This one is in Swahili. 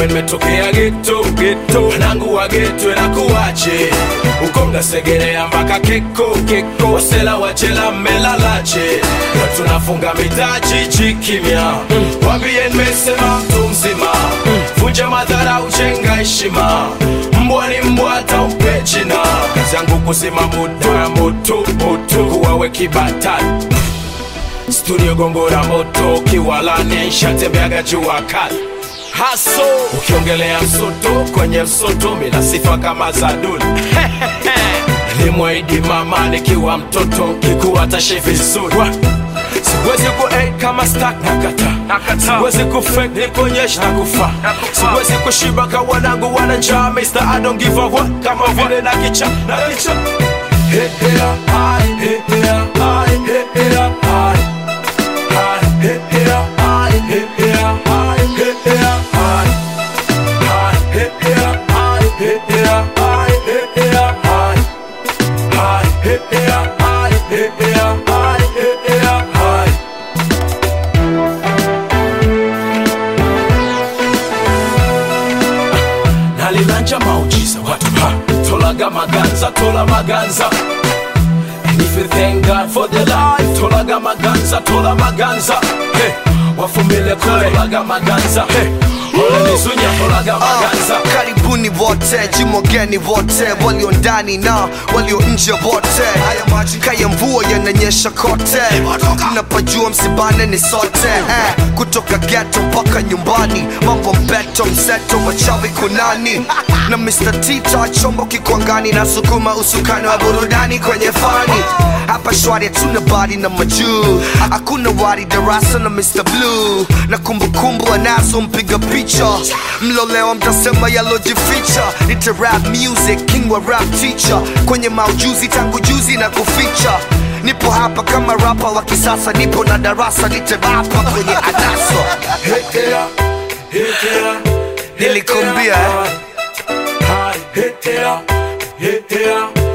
ujue nimetokea geto geto wanangu wa geto nakuwache uko mnasegerea mpaka keko keko wasela wachela mmelalache na tunafunga mitaji chikimya wambie nimesema mtu mzima vunja madhara ujenga heshima mbwa ni mbwa hata umpe jina kazi yangu kuzima moto ya moto moto kuwawe kibatani studio gongora moto kiwalani shatembeaga jua kali haso ukiongelea msoto kwenye msoto mina sifa kama za duli limwaidi mama nikiwa mtoto kikuwa tashe vizuri siwezi ku eh, kama stak nakata siwezi ku fake nikuonyesha na kufa siwezi kushiba ka wanangu wana njaa Mr. I don't give a what kama vile na kicha na kicha Hey, hey, ah, hey, hey, ah, hey, hey, ah, hey, hey, ah, hey, hey, ah, hey, hey, ah, hey, hey, ah, hey, hey, ah, hey, hey, ah, hey, hey, ah, hey, hey, ah, hey, hey, ah, hey, hey, ah, hey. nalilanja maujiza watu ha tolaga maganza tola maganza And if you thank God for the life tolaga maganza tola maganza hey, wafumile kutolaga maganza hey, olenizunya tolaga maganza karibuni wote jimwageni wote walio ndani na walio nje wote kaya mvua yananyesha kote napajua msibane ni sote eh, kutoka geto mpaka nyumbani mambo mbeto mseto machawi kunani na Mr. Tita chombo kikwangani na sukuma usukani wa burudani kwenye fani hapa shwari hatuna bari na majuu hakuna wari darasa na Mr. Blue na kumbukumbu anazo mpiga picha mlolewa mtasema yalojificha nite rap music king wa rap teacher kwenye maujuzi tangu juzi na kuficha nipo hapa kama rapa wa kisasa nipo na darasa nite rapa kwenye anaso Hetea, hetea, Nilikwambia, eh. hetea, hetea, hetea,